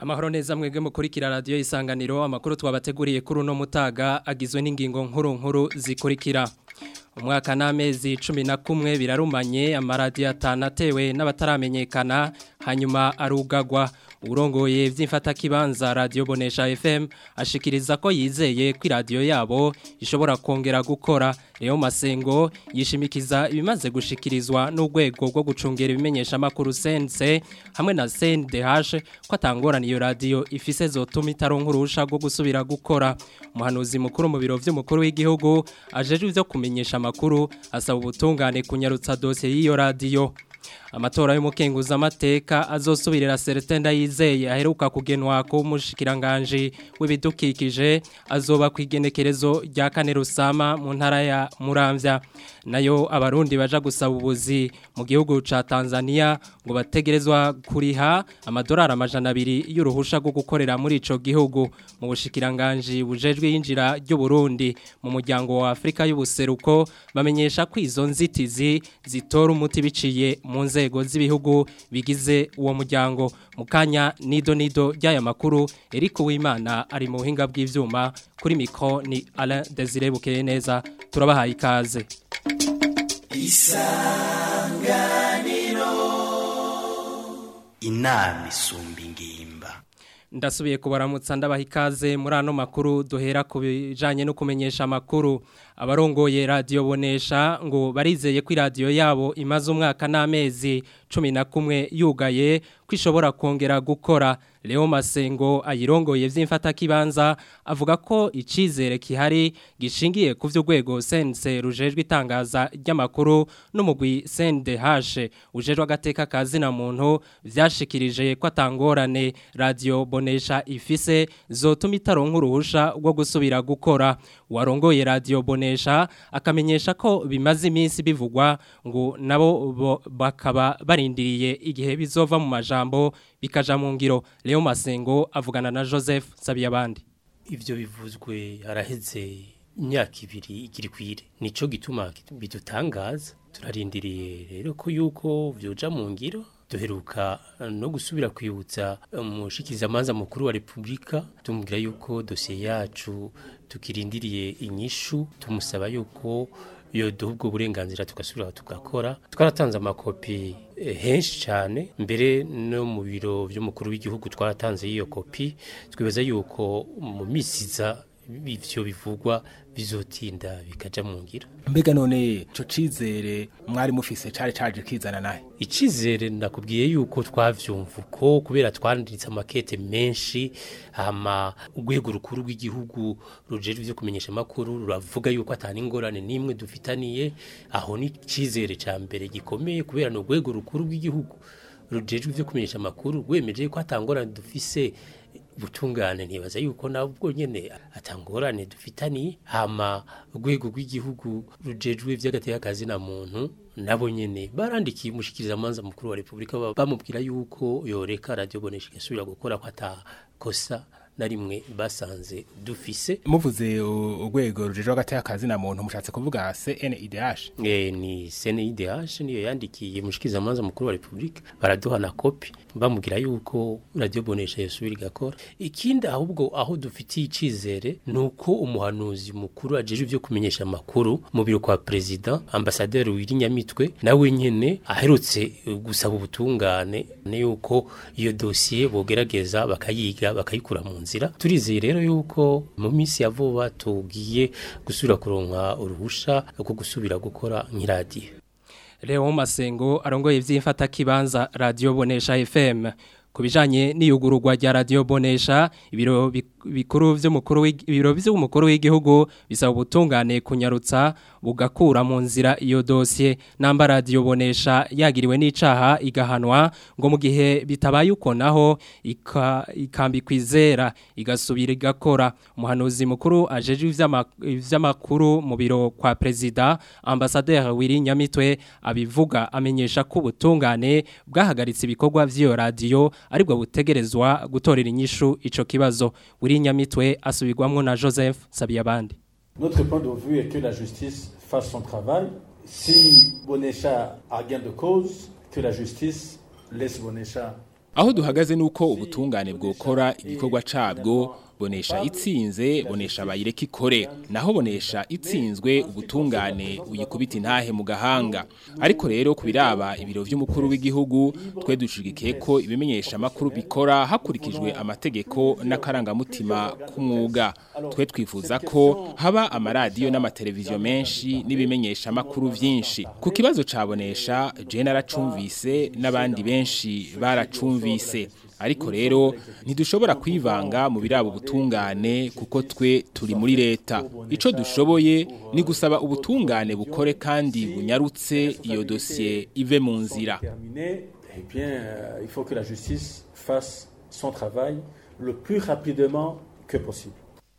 Amahoro neza mwebwe mukurikira radio isanganiro amakuru twabateguriye kuri uno mutaga agizwe n'ingingo nkuru nkuru zikurikira umwaka n'amezi cumi na kumwe birarumanye amaradiyo atanu atewe n'abataramenyekana hanyuma arugagwa urongoye vy'imfatakibanza radio bonesha FM ashikiriza ko yizeye ko radio yabo ishobora kongera gukora Leo Masengo yishimikiza ibimaze gushikirizwa n'urwego rwo gucungera ibimenyesha makuru sense hamwe na CNDH ko atangorana iyo radio ifise zotuma itaronka urusha rwo gusubira gukora umuhanuzi mukuru mu biro vy'umukuru w'igihugu ajeje ivyo kumenyesha amakuru asaba ubutungane kunyarutsa dosiye y'iyo radio amatora y'umukenguza amateka azosubirira Celestin Ndayizeye aheruka kugenwa ku mushikiranganje w'ibidukikije azoba kwigenekerezo rya kane rusama mu ntara ya Muramvya nayo abarundi baja gusaba ubuzi mu gihugu ca Tanzania ngo bategerezwa kuriha amadolari amajana abiri y'uruhusha rwo gukorera muri ico gihugu mu bushikiranganje bujejwe yinjira ry'u Burundi mu muryango wa Afrika y'ubuseruko bamenyesha ko izo nzitizi zitora umuti biciye mu nzego z'ibihugu bigize uwo muryango mukanya nido nido ry'aya makuru Eric Uwimana ari mu buhinga bw'ivyuma kuri mikro ni Alain Desire Bukeye neza turabahaye ikaze isanganiro inama isumba ingimba ndasubiye kubaramutsa ndabaha ikaze muri ano makuru duhera ku bijanye no kumenyesha amakuru abarongoye radio bonesha ngo barizeye ko radio yabo imaze umwaka n'amezi cumi na kumwe yugaye ko ishobora kongera gukora Leo Masengo ayirongoye vy'imfatakibanza avuga ko icizere kihari gishingiye ku vy'urwego sense rujejwe itangaza ry'amakuru n'umugwi CNDH ujejwe agateka kazi na muntu vyashikirije ko atangorane radio bonesha ifise zotuma itaronka uruhusha rwo gusubira gukora warongoye radio bonesha akamenyesha ko bimaze iminsi bivugwa ngo nabo bakaba barindiriye igihe bizova mu majambo bikaja mu ngiro Leo Masengo avugana na Joseph Sabiyabandi ivyo bivuzwe haraheze imyaka ibiri igiri kwire nico gituma bidutangaza turarindiriye rero ko yuko vyoja mu ngiro duheruka no gusubira kwibutsa umushikirizamanza mukuru wa Republika tumubwira yuko dosiye yacu tukirindiriye inyishu tumusaba yuko iyo duha ubwo burenganzira tugasubira tugakora twaratanze amakopi henshi cyane mbere no mu biro by'umukuru w'igihugu twaratanze iyo kopi twibaza yuko mu misiza ivyo bivugwa bizotinda bikaja mu ngira mbega none ico cizere mwari mufise cari caje kizana nahe icizere nakubwiye yuko twavyumva uko kubera twanditse amakete menshi hama urwego rukuru rw'igihugu rujejwe ivyo kumenyesha amakuru ruravuga yuko atani ingorane n'imwe dufitaniye aho ni icizere ca mbere gikomeye kubera ni urwego rukuru rw'igihugu rujejwe ivyo kumenyesha amakuru rwemeje ko atangorane dufise butungane ntibaza yuko nabwo nyene atangorane dufitaniye hama urwego rw'igihugu rujejwe vy'agateka kazi na muntu nabo nyene barandikiye umushikiriza manza mukuru wa Republika bamubwira yuko yoreka radio bonesha gasubira gukora ko atakosa na rimwe basanze dufise muvuze urwego rujejwe agateka kazi na muntu mushatse kuvuga CNIDH eh ni CNIDH niyo yandikiye mushikiriza manza mukuru wa Republika baraduha na copy bamubwira yuko radio bonesha yasubira igakora ikindi ahubwo aho dufitiye icizere nuko umuhanuzi mukuru ajeje ivyo kumenyesha amakuru mu biro kwa president ambassadeur Wirinyamitwe nawe nyene aherutse gusaba ubutungane ne yuko iyo dossier bogerageza bakayiga bakayikura mu nzira turizeye rero yuko mu minsi ya vuba tugiye gusubira kuronka uruhusha rwo gusubira gukora nk'iradiyo Leo Masengo arongoye vy'imfata kibanza radio bonesha FM kubijanye n'iyugururwa rya radio bonesha ibiro bikuru vy'umukuru ibiro vy'umukuru w'igihugu bisaba ubutungane kunyarutsa bugakura mu nzira iyo dossier namba radio bonesha yagiriwe n'icaha igahanwa ngo mu gihe bitabaye uko naho ikambi kwizera igasubira igakora umuhanuzi mukuru ajeje ivy'amakuru mu biro kwa president ambassadeur Wiri Nyamitwe abivuga amenyesha ko ubutungane bwahagaritse ibikorwa vy'iyo radio aribwo butegerezwa gutorera inyishu ico kibazo Wiri Nyamitwe asubirwamwo na Joseph Sabiyabandi Notre point de vue est que la justice fasse son travail. Si Bonecha a gain de cause, que la justice laisse Bonecha aho duhagaze nuko ubutungane bwokora igikorwa cabwo bonesha itsinze bonesha bayireka ikore naho bonesha itsinzwe ubutungane uyikubita intahe mu gahanga ariko rero kubiraba ibiro vy'umukuru w'igihugu twe dushigikiye ko ibimenyesha amakuru bikora hakurikijwe amategeko n'akarangamutima k'umwuga twe twifuza ko haba amaradiyo n'amateleviziyo menshi n'ibimenyesha amakuru vyinshi ku kibazo cabonesha je naracumvise n'abandi benshi baracumvise ariko rero ntidushobora kwivanga mu birabo ubutungane kuko twe turi muri leta ico dushoboye ni gusaba ubutungane bukore kandi bunyarutse iyo dosiye ive mu nzira Terminé, eh bien, euh, il faut que la justice fasse son travail le plus rapidement que possible.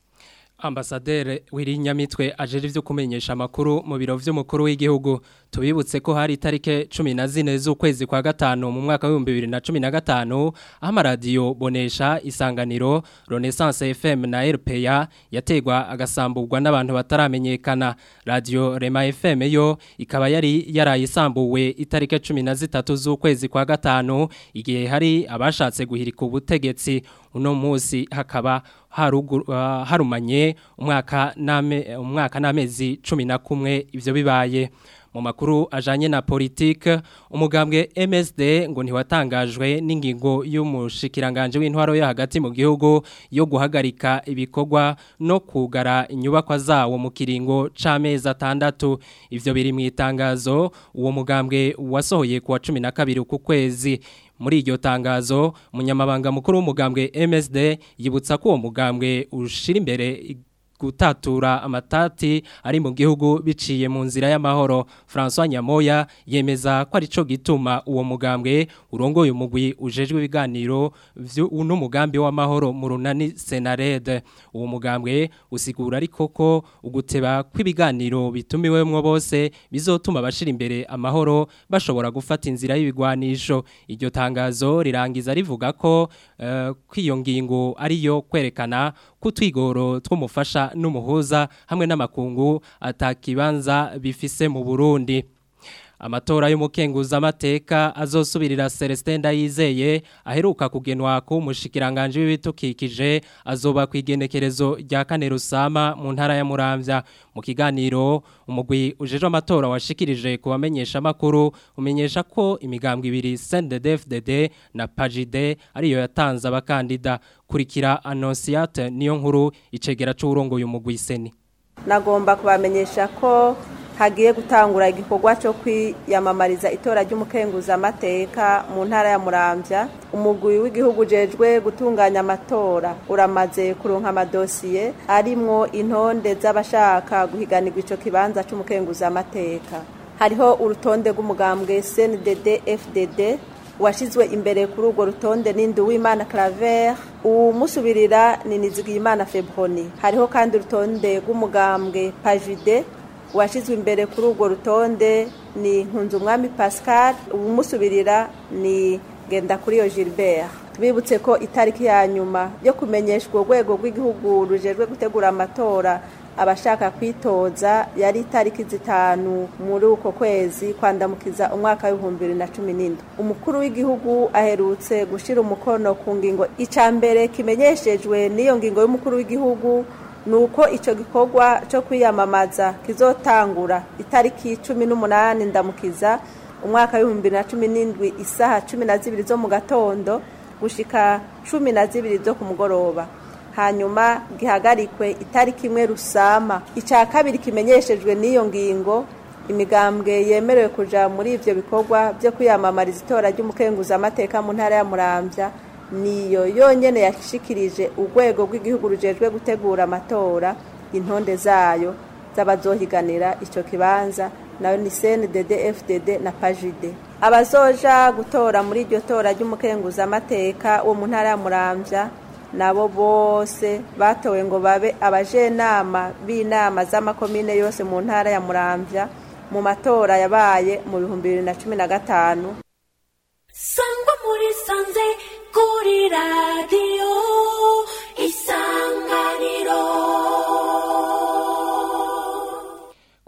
Ambasaderi Wirinyamitwe ajeje ivyo kumenyesha amakuru mu biro vy'umukuru w'igihugu tubibutse ko hari itarike 14 z'ukwezi kwa gatano mu mwaka wa 2015 aho amaradiyo bonesha isanganiro Renaissance FM na RPA yategwa agasamburwa n'abantu bataramenyekana radio Rema FM yo ikaba yari yarayisambuwe itarike 13 z'ukwezi kwa gatano igihe hari abashatse guhirika ubutegetsi uno munsi hakaba harugu- uh, harumanye umwaka name umwaka n'amezi 11 ivyo bibaye mu makuru ajanye na politique umugambwe MSD ngo ntiwatangajwe n'ingingo y'umushikiranganje w'intwaro yo hagati mu gihugu yo guhagarika ibikorwa no kugara inyubakwa zawo mu kiringo c'amezi atandatu ivyo biri mu itangazo uwo mugambwe wasohoye kuwa 12 ku kwezi muri iryo tangazo umunyamabanga mukuru w'umugambwe MSD yibutsa ko uwo mugambwe ushira imbere gutatura amatati ari mu gihugu biciye mu nzira y'amahoro François Nyamoya yemeza ko arico gituma uwo mugambwe urongoye umugwi ujejwe ibiganiro uno mugambi w'amahoro mu runani Senarede uwo mugambwe usigura ariko ko uguteba kw'ibiganiro bitumiwemwo bose bizotuma bashira imbere amahoro bashobora gufata inzira y'ibigwanisho iryo tangazo rirangiza rivuga ko uh, kwiyo ngingo ariyo kwerekana kutwigoro tw'umufasha n'umuhuza hamwe n'amakungu atakibanza bifise mu Burundi Amatora y'umukenguza amateka azosubirira Celestin Ndayizeye aheruka kugenwa ku mushikiranganje w'ibitukikije azoba kwigenekerezo rya kane rusama mu ntara ya Muramvya mu kiganiro umugwi ujeje amatora washikirije kubamenyesha makuru umenyesha ko imigambwe ibiri CNDD-FDD na PAJID ariyo yatanze abakandida kurikira Annonciate niyo nkuru icegera c'urongoye umugwi seni nagomba kubamenyesha ko hagiye gutangura igikorwa cyo kwiyamamariza itora ry'umukenguza amateka mu ntara ya Muramvya umugwi w'igihugu jejwe gutunganya amatora uramaze kuronka amadosiye arimwo intonde z'abashaka guhiganirwa ico kibanza c'umukenguza amateka hariho urutonde rw'umugambwe CNDD FDD washizwe imbere kuri urwo rutonde n'indu w'Imana Claver umusubirira ni Nizigiyimana Febroni hariho kandi urutonde rw'umugambwe Pajide washizwe imbere kuri urwo rutonde ni Nkunzumwami Pascal umusubirira ni Gendakuriyo Gilbert tubibutse ko itariki ya nyuma yo kumenyeshwa urwego rw'igihugu rujejwe gutegura amatora abashaka kwitoza yari itariki zitanu muri uko kwezi kwandamukiza umwaka w'ibihumbi bibiri na cumi n'indwi umukuru w'igihugu aherutse gushyira umukono ku ngingo icya mbere kimenyeshejwe n'iyo ngingo y'umukuru w'igihugu ni uko icyo gikorwa cyo kwiyamamaza kizotangura itariki cumi n'umunani ndamukiza umwaka w'ibihumbi bibiri na cumi n'indwi isaha cumi na zibiri zo mu gatondo gushika cumi na zibiri zo ku mugoroba hanyuma gihagarikwe itariki imwe rusama icya kabiri kimenyeshejwe n'iyo ngingo imigambwe yemerewe kuja muri ivyo bikorwa byo kwiyamamariza itora ry'umukenguza amateka mu ntara ya Muramvya niyo yonyene yashikirije urwego rw'igihugu rujejwe gutegura amatora intonde zayo z'abazohiganira ico kibanza nayo ni CNDD FDD na PAJID abazoja gutora muri iryo tora ry'umukenguza amateka wo mu ntara ya Muramvya nabo bose batowe ngo babe abajenama b'inama z'amakomine yose mu ntara ya Muramvya mu matora yabaye mu bihumbi bibiri na cumi na gatanu sangwa muri sanze kuri radiyo isanganiro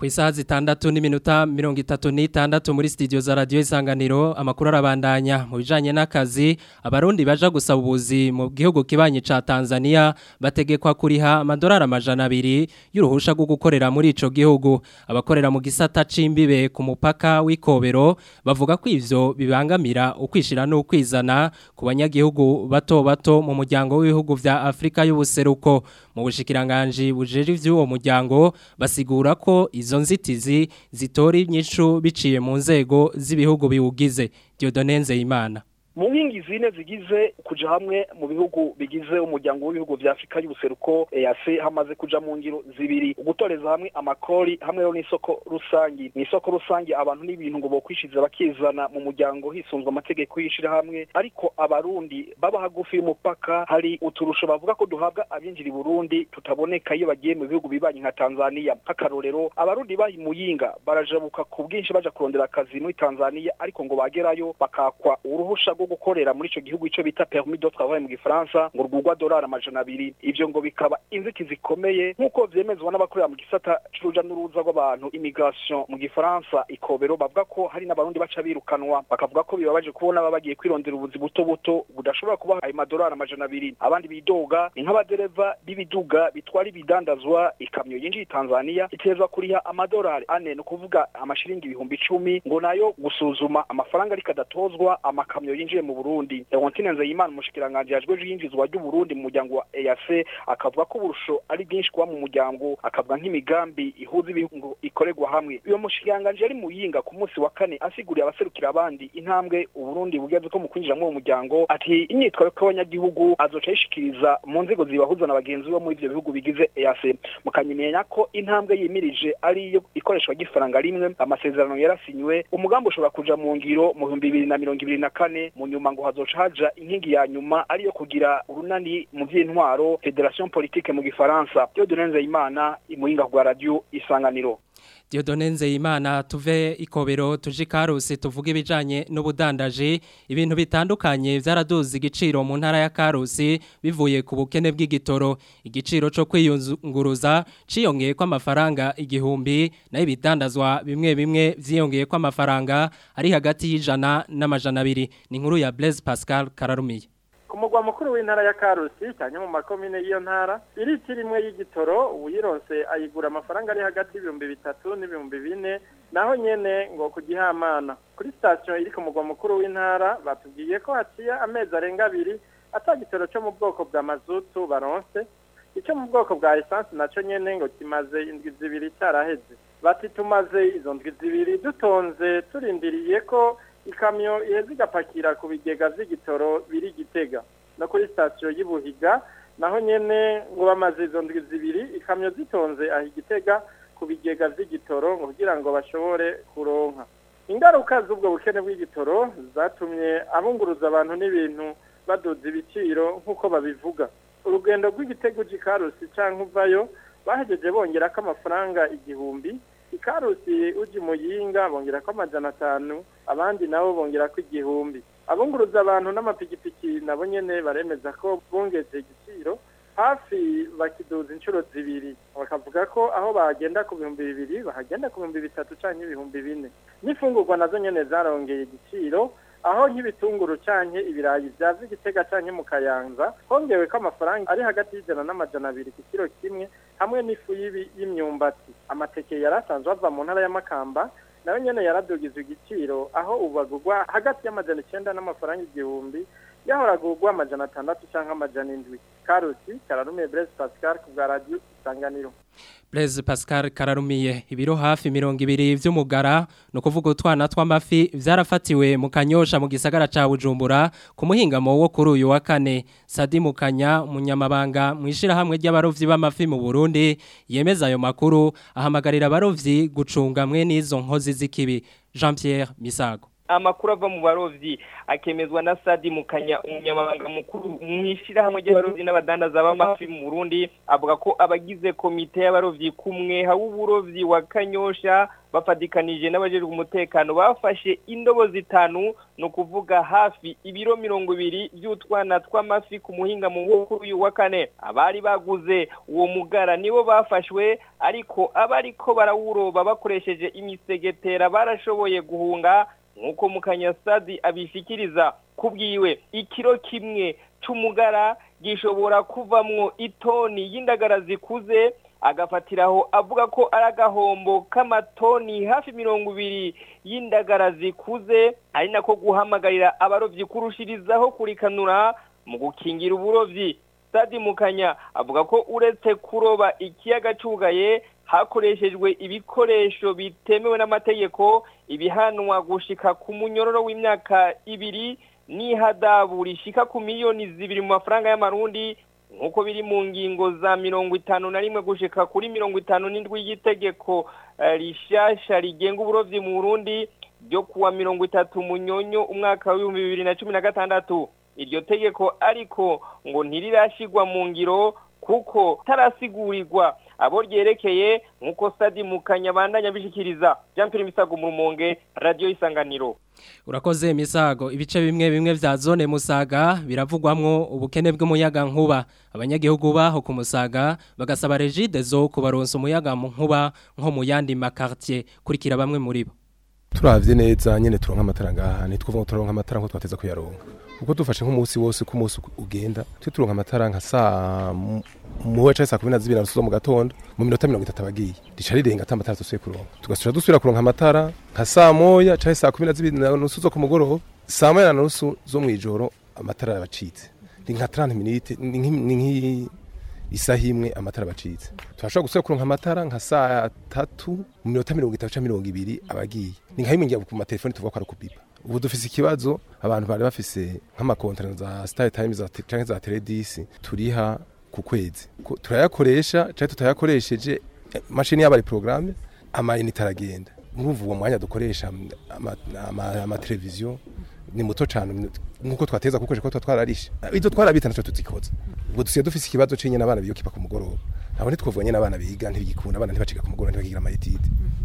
Ku isaha zitandatu n'iminota mirongo itatu n'itandatu muri studio za radio isanganiro amakuru arabandanya mu bijanye n'akazi abarundi baja gusaba ubuzi mu gihugu kibanye ca Tanzania bategekwa kuriha amadolari amajana abiri y'uruhusha rwo gukorera muri ico gihugu abakorera mu gisata c'imbibe ku mupaka w'ikobero bavuga ko ivyo bibangamira ukwishira n'ukwizana ku banyagihugu bato bato mu muryango w'ibihugu vya Afrika y'ubuseruko mu bushikiranganje bujeje ivy'uwo muryango basigura ko izo nzitizi zitora inyishu biciye mu nzego z'ibihugu biwugize Dieudonne Nzeyimana mu nkingi zine zigize kuja hamwe mu bihugu bigize umuryango w'ibihugu vya Afrika y'ubuseruko EAC hamaze kuja mu ngiro zibiri ugutoreza hamwe amakori hamwe no n'isoko rusangi mu isoko rusangi abantu n'ibintu ngo bokwishiza bakizana mu muryango hisunzwe amategeko y'ishira hamwe ariko abarundi baba hagufi y'umupaka hari uturusho bavuga ko duhabwa abinjira i Burundi tutaboneka iyo bagiye mu bihugu bibanyi nka Tanzania nk'akarorero abarundi bahi muyinga barajabuka ku bwinshi baja kurondera akazi muri Tanzania ariko ngo bagerayo bakakwa uruhusha rwo gukorera muri ico gihugu ico bita permis de travail mu gifaransa ngo rwugwa dolari amajana abiri ivyo ngo bikaba inzitizi zikomeye nk'uko vyemezwa n'abakorera mu gisata c'uruja n'uruza rw'abantu immigration mu gifaransa ikobero bavuga ko hari n'abarundi baca birukanwa bakavuga ko bibabaje kubona baba bagiye kwirondera ubuzi buto buto budashobora kubaha ayo madolari amajana abiri abandi bidoga ni nk'abadereva b'ibiduga bitwara ibidandazwa ikamyo yinjiye Tanzania iterezwa kuriha amadolari ane ni ukuvuga amashiringi ibihumbi icumi ngo nayo gusuzuma amafaranga ariko adatozwa amakamyo yinjiye mu Burundi Leontine Nzeyimana umushikiranganje yajwe yinjizwa ry'u Burundi mu muryango wa EAC akavuga ko uburusho ari bwinshi kuba mu muryango akavuga nk'imigambi ihuza ibihugu ikorerwa hamwe uyo mushikiranganje yari muyinga ku munsi wa kane asiguriye abaserukira abandi intambwe Uburundi bugeze ko mu kwinjira mu muryango ati imyitwarire y'abanyagihugu azoca yishikiriza mu nzego zibahuza na bagenzi bo muri ivyo bihugu bigize EAC mukanyemenya ko intambwe yimirije ari iyo ikoreshwa ry'ifaranga rimwe amasezerano yarasinywe umugambi ushobora kuja mu ngiro mu 2024 mu nyuma ngo hazoca haja inkingi ya nyuma ariyo kugira urunani mu vy'intwaro Federation Politique mu gifaransa Dieudonne Nzeyimana imuhinga kwa radio isanganiro Dieudonne Nzeyimana tuve ikobero tuje Karusi tuvuga ibijanye n'ubudandaje ibintu bitandukanye vyaraduze igiciro mu ntara ya Karusi bivuye ku bukene bw'igitoro igiciro cyo kwiyunguruza ciyongeye ko amafaranga igihumbi nayo ibidandazwa bimwe bimwe vyiyongeye ko amafaranga ari hagati y'ijana n'amajana abiri ni inkuru ya Blaise Pascal Kararumiye ku mugwa mukuru w'intara ya Karusi cyane mu makomine y'iyo ntara iriti rimwe y'igitoro uyironse ayigura amafaranga ari hagati y'ibihumbi bitatu n'ibihumbi bine naho nyene ngo kugihamana kuri station iri ku mugwa mukuru w'intara batubwiye ko haciye amezi arenga abiri ata gitoro cyo mu bwoko bwa mazutu baronse icyo mu bwoko bwa essence naco nyene ngo kimaze indwi zibiri cyaraheze bati tumaze izo ndwi zibiri dutonze turindiriye ko ikamyo iheze igapakira ku bigega vy'igitoro biri gitega no kuri sitasiyo y'ubuhiga naho nyene ngo bamaze izo ndwi zibiri ikamyo zitonze aho igitega ku bigega vy'igitoro ngo kugira ngo bashobore kuronka ingaruka z'ubwo bukene bw'igitoro zatumye abunguruza abantu n'ibintu baduza ibiciro nk'uko babivuga urugendo rw'igitego c'ikarusi canke uvayo bahejeje bongera ko amafaranga igihumbi ikarusi uji muyinga bongera ko amajana atanu abandi nabo bongera ko igihumbi abunguruza abantu n'amapikipiki nabo nyene baremeza ko bongeje igiciro hafi bakiduza inshuro zibiri bakavuga ko aho bagenda ku bihumbi bibiri bahagenda ku bihumbi bitatu canke ibihumbi bine n'imfungurwa nazo nyene zarongeye igiciro aho nk'ibitunguru canke ibirayi vyaza igitega canke mu kayanza hongewe ko amafaranga ari hagati y'ijana n'amajana abiri ku kiro kimwe hamwe n'ifu y'imyumbati amateke yari asanzwe ava mu ntara y'amakamba nayo nyene yaradugizwe igiciro aho ubu bagurwa hagati y'amajana icenda n'amafaranga igihumbi yahora agurwa amajana atandatu canke amajana indwi karusi kararumiye Blaise Pascal ku bwa radio isanganiro Blaise Pascal Kararumiye ibiro hafi mirongo ibiri vy'umugara no kuvuga utwana tw'amafi vyarafatiwe mu kanyosha mu gisagara ca Bujumbura ku muhingamo wo kuri uyu wa kane Sadi Mukanya munyamabanga mwishira hamwe ry'abarovyi b'amafi mu Burundi yemeza ayo makuru ahamagarira abarovyi gucunga mwe n'izo nkozi z'ikibi Jean Pierre Misago amakuru ava mu barovyi akemezwa na Sadi Mukanya umunyamabanga mukuru mwishirahamwe ry'abarovyi n'abadandaza b'amafi mu Burundi avuga ko abagize komite y'abarovyi kumwe hawo uburovyi wa Kanyosha bafadikanije n'abajejwe umutekano bafashe indobo zitanu no kuvuga hafi ibiro mirongo ibiri by'utwana tw'amafi ku muhinga mu kuri uyu wa kane abari baguze uwo mugara nibo bafashwe ariko abariko barawuroba bakoresheje imisegetera barashoboye guhunga nk'uko mukanyasadi abishikiriza kubwiwe ikiro kimwe c'umugara gishobora kuvamwo itoni y'indagara zikuze agafatiraho avuga ko ari agahombo k'amatoni hafi mirongo ibiri y'indagara zikuze ari nako guhamagarira abarovyi kurushirizaho kurikanura mu gukingira uburovyi Sadi Mukanya avuga ko uretse kuroba ikiyaga cugaye hakoreshejwe ibikoresho bitemewe n'amategeko ibihanwa gushika ku munyororo w'imyaka ibiri n'ihadabu rishika ku miliyoni zibiri mu mafaranga y'amarundi nk'uko biri mu ngingo za mirongo itanu na rimwe gushika kuri mirongo itanu n'indwi y'itegeko rishasha rigenga uburovyi mu Burundi ryo kuwa mirongo itatu munyonyo umwaka w'ibihumbi bibiri na cumi na gatandatu iryo tegeko ariko ngo ntirirashigwa mu ngiro kuko tarasigurirwa abo ryerekeye nk'uko Sadi Mukanya bandanya bishikiriza Jean Pierre Misago mu Rumonge Radio Isanganiro Urakoze misago ibice bimwe bimwe vya zone musaga biravugwamwo ubukene bw'umuyaga nkuba abanyagihugu baho ku musaga bagasaba regide zo kubaronsa umuyaga mu nkuba nko mu yandi makartier kurikira bamwe muri bo turavye neza nyene turonka amatara ngaha nitwuvuga turonka amatara nko twateza kuyaronka uko dufashe nk'umunsi wose ku munsi ugenda twe turonka amatara nka saa muwe ca saa 12 narusuzo mu gatondo mu minota 30 abagiye rica rirenga ata amatara tusuye kuronka tugasubira dusubira kuronka amatara nka saa moya ca saa 12 narusuzo ku mugoroba saa moya na nusu zo mwijoro amatara yabacitse ni nka 30 minutes ni nki isaha imwe amatara bacitse turashobora gusubira kuronka amatara nka saa tatu mu minota mirongo itatu canke mirongo ibiri abagiye ni nka bimwe ngira ku matelefoni tuvuga ko ari ukubipa ubu dufise ikibazo abantu bari bafise nk'amakontrano za star time za canke za teledisi turiha ku kwezi turayakoresha canke tutayakoresheje mashini yabo ari programme amayinite aragenda urumva uwo mwanya dukoresha amateleviziyo ni muto cyane nkuko twateza gukoresha ko twararishe izo twarabita naco tuzikoza ubwo dusiye dufise ikibazo cenye n'abana biyo kipa ku mugoroba ntabwo ntitwovuga nyene abana biga ntibigikunda abana ntibaciga ku mugoroba ntibagira amayetide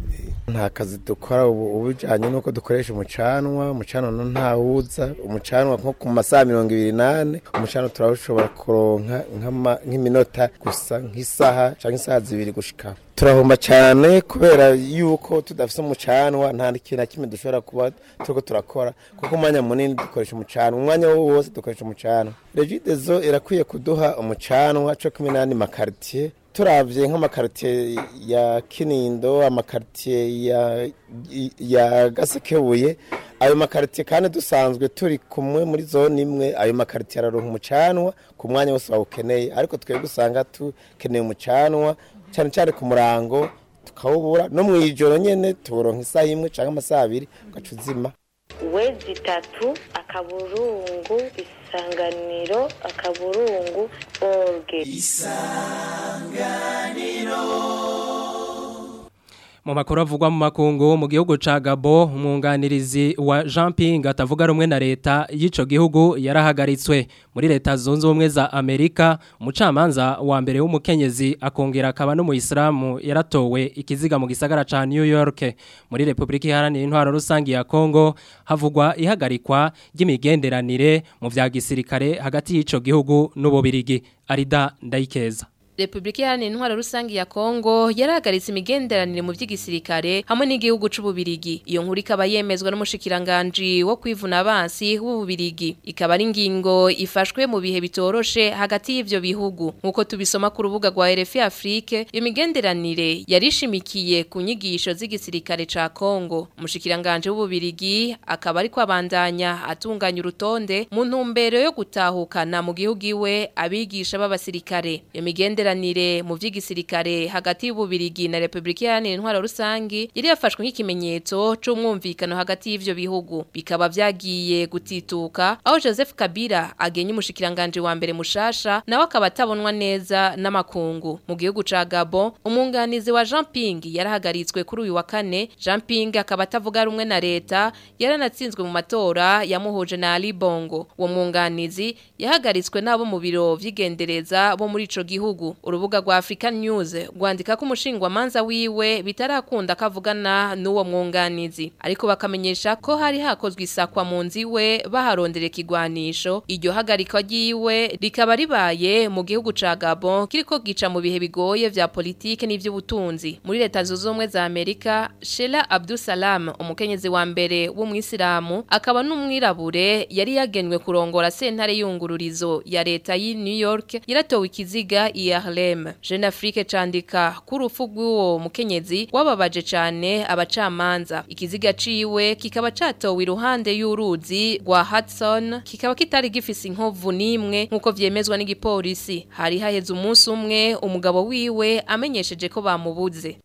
nta kazi dukora ubu bijanye nuko dukoresha umucanwa umucanwa ntawuza umucanwa nko ku masaha mirongo ibiri nane umucanwa turawushobora kuronka nk'iminota gusa nk'isaha canke isaha zibiri gushika turahomba cyane kubera yuko tudafise umucanwa nta kintu na kimwe dushobora kuba turiko turakora kuko umwanya munini dukoresha umucanwa umwanya wose dukoresha umucanwa regidezo irakwiye kuduha umucanwa co kumwe n'andi makaritiye turavye nk'amakaritiye ya kinindo amakaritiye ya, ya gasekebuye ayo makaritiye kandi dusanzwe turi kumwe muri zone imwe ayo makaritiye araronka umucanwa ku mwanya wose bawukeneye ariko twebwe usanga tukeneye umucanwa cyane cyane ku murango tukawubura no mu ijoro nyene tuburonka isaha imwe canke amasaha abiri ugaca uzima wezi itatu akaburungu isanganiro akaburungu orge isanganiro mu makuru avugwa mu makungu mu gihugu ca Gabo umwunganirizi wa Jean Ping atavuga rumwe na leta y'ico gihugu yarahagaritswe muri leta zunze ubumwe za Amerika umucamanza wa mbere w'umukenyezi akongera akaba no mu Islamu yaratowe ikiziga mu gisagara ca New York muri Republika Iharanira Intwaro Rusangi ya Kongo havugwa ihagarikwa ry'imigenderanire mu vya gisirikare hagati y'ico gihugu n'ububirigi Arida Ndayikeza Republika Iharanira Intwaro Rusangi ya Kongo yarahagaritse imigenderanire mu vy'igisirikare hamwe n'igihugu c'ububirigi. Iyo nkuru ikaba yemezwa n'umushikiranganje wo kwivuna abansi w'ububirigi. Ikaba ari ingingo ifashwe mu bihe bitoroshe hagati y'ivyo bihugu. Nkuko tubisoma ku rubuga rwa RFI Afrique, iyo migenderanire yarishimikiye ku nyigisho z'igisirikare ca Kongo. Umushikiranganje w'ububirigi akaba ari kwabandanya atunganya urutonde mu ntumbero yo gutahukana mu gihugu iwe abigisha b'abasirikare. Iyo migendera imigenderanire mu vy'igisirikare hagati y'ububirigi na Republika Iharanira Intwaro Rusangi yari yafashwe nk'ikimenyetso c'umwumvikano hagati y'ivyo bihugu bikaba vyagiye gutituka aho Joseph Kabila agenye umushikiranganje wa mbere mushasha nawe akaba atabonwa neza n'amakungu mu gihugu ca Gabon umunganizi wa Jean Ping yarahagaritswe kuri uyu wa kane Jean Ping akaba atavuga rumwe na leta yaranatsinzwe mu matora yamuhuje na Ali Bongo uwo munganizi yahagaritswe nabo mu biro vy'igendereza bo muri ico gihugu urubuga rwa African News rwandika ko umushingwa manza wiwe bitarakunda kavugana n'uwo mwunganizi ariko bakamenyesha ko hari hakozwe isakwa mu nzi we baharondera ikigwanisho iryo hagarikwa ryiwe rikaba ribaye mu gihugu ca Gabon kiriko gica mu bihe bigoye vya politike n'ivy'ubutunzi muri leta zunze ubumwe za Amerika Sheila Abdul Salam umukenyezi wa mbere w'umwisilamu akaba n'umwirabure yari yagenwe kurongora sentare y'ungururizo ya leta y'i New York yaratowe ikiziga i Harlem Jeune Afrique candika ku rufu rw'uwo mukenyezi wababaje cane abacamanza ikiziga ciwe kikaba catowe iruhande y'uruzi rwa Hudson kikaba kitari gifise inkovu nimwe nkuko vyemezwa n'igipolisi hari haheze umunsi umwe umugabo wiwe amenyesheje ko bamubuze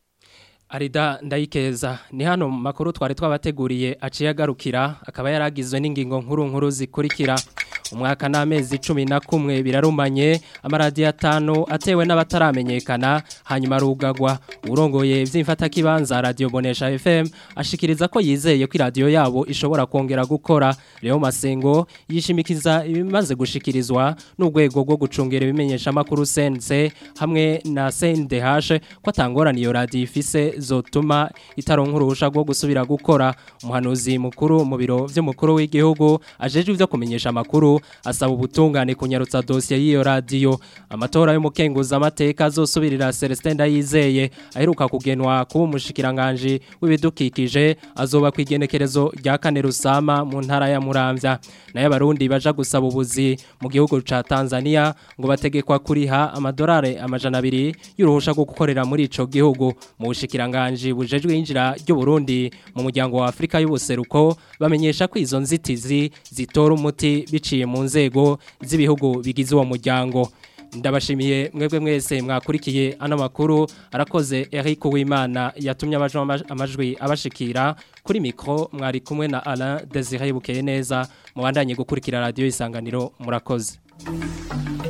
Arida ndayikeza ni hano mu makuru twari twabateguriye aciye agarukira akaba yaragizwe n'ingingo nkuru nkuru zikurikira umwaka n'amezi cumi na kumwe birarumanye amaradiyo atanu atewe n'abataramenyekana hanyuma arugagwa urongoye by'imfatakibanza radiyo bonesha fm ashikiriza ko yizeye ko iradiyo yabo ishobora kongera gukora rero masengo yishimikiza ibimaze gushikirizwa n'urwego rwo gucungira ibimenyeshamakuru sense hamwe na sendehashe ko atangorana iyo radiyo ifise zotuma itaronka uruhusha rwo gusubira gukora umuhanuzi mukuru mu biro by'umukuru w'igihugu ajejwe ibyo kumenyesha amakuru asaba ubutungane kunyarutsa dosiye y'iyo radiyo amatora y'umukenguza amateka azosubirira Celestin Ndayizeye aheruka kugenwa kuba umushikiranganje w'ibidukikije azoba ku igenekerezo rya kane rusama mu ntara ya Muramvya nayo abarundi baja gusaba ubuzi mu gihugu ca Tanzania ngo bategekwa kuriha amadolari amajana abiri y'uruhusha rwo gukorera muri ico gihugu mu bushikiranganje bujejwe injira ry'u Burundi mu muryango wa Afrika y'ubuseruko bamenyesha ko izo nzitizi zitora umuti biciye mu nzego z'ibihugu bigize uwo muryango ndabashimiye mwebwe mwese mwakurikiye ano makuru arakoze Eric Uwimana yatumye amajwi abashikira kuri mikro mwari kumwe na Alain Desire Bukeye neza mubandanye gukurikira radio isanganiro murakoze